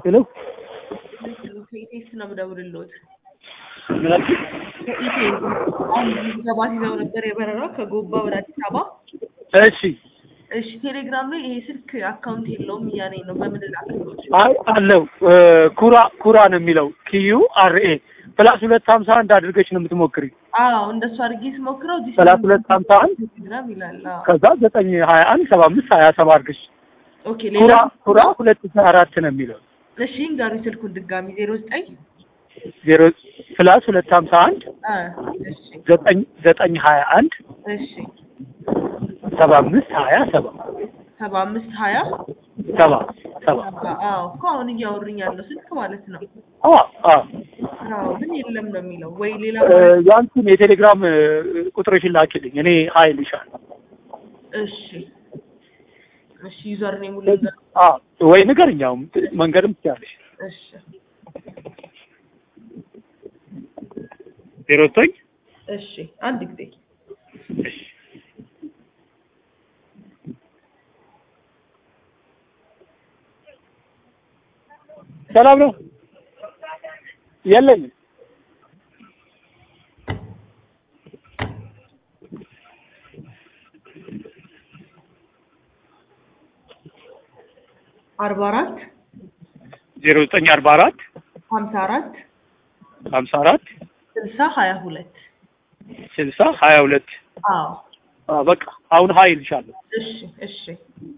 ሄሎ ከኢቴስ ነው የምደውልልዎት። ምን አልሽኝ? ከኢቴስ አሁን ሰባት ይዘው ነበር የበረራ ከጎባ ወደ አዲስ አበባ። እሺ እሺ ቴሌግራም ላይ ይሄ ስልክ አካውንት የለውም እያለኝ ነው። በምን ላክልዎት? አይ አለው እ፣ ኩራ ኩራ ነው የሚለው ኪዩ አር ኤ ፕላስ ሁለት ሀምሳ አንድ አድርገሽ ነው የምትሞክሪ። አዎ እንደሱ አድርጌ ስሞክረው እዚህ ፕላስ ሁለት ሀምሳ አንድ ቴሌግራም ይላል። አዎ ከዛ ዘጠኝ ሀያ አንድ ሰባ አምስት ሀያ ሰባ አድርገሽ ኦኬ ኩራ ሌላ ኩራ ሁለት ሺህ አራት ነው የሚለው እሺ እንጋሩኝ ስልኩን ድጋሚ ዜሮ ዘጠኝ ዜሮ ፕላስ ሁለት ሀምሳ አንድ አ እሺ ዘጠኝ ዘጠኝ ሀያ አንድ እሺ ሰባ አምስት ሀያ ሰባ ሰባ አምስት ሀያ ሰባ ሰባ አዎ እኮ አሁን እያወሩኝ ያለው ስልክ ማለት ነው። አ አ አዎ ግን የለም ነው የሚለው ወይ ሌላ እ፣ ያንቺን የቴሌግራም እ፣ ቁጥርሽን ላኪልኝ እኔ ሀይል ይሻል እሺ እሺ ዩዘር ኔሙ ልንገር አ ወይ ንገርኝ አሁን መንገድም ትችያለሽ እሺ ዜሮ ዘጠኝ እሺ አንድ ጊዜ እሺ ሰላም ነው የለኝም አርባ አራት ዜሮ ዘጠኝ አርባ አራት ሀምሳ አራት ሀምሳ አራት ስልሳ ሀያ ሁለት ስልሳ ሀያ ሁለት አዎ በቃ አሁን ሀይል ይሻለሁ እሺ እሺ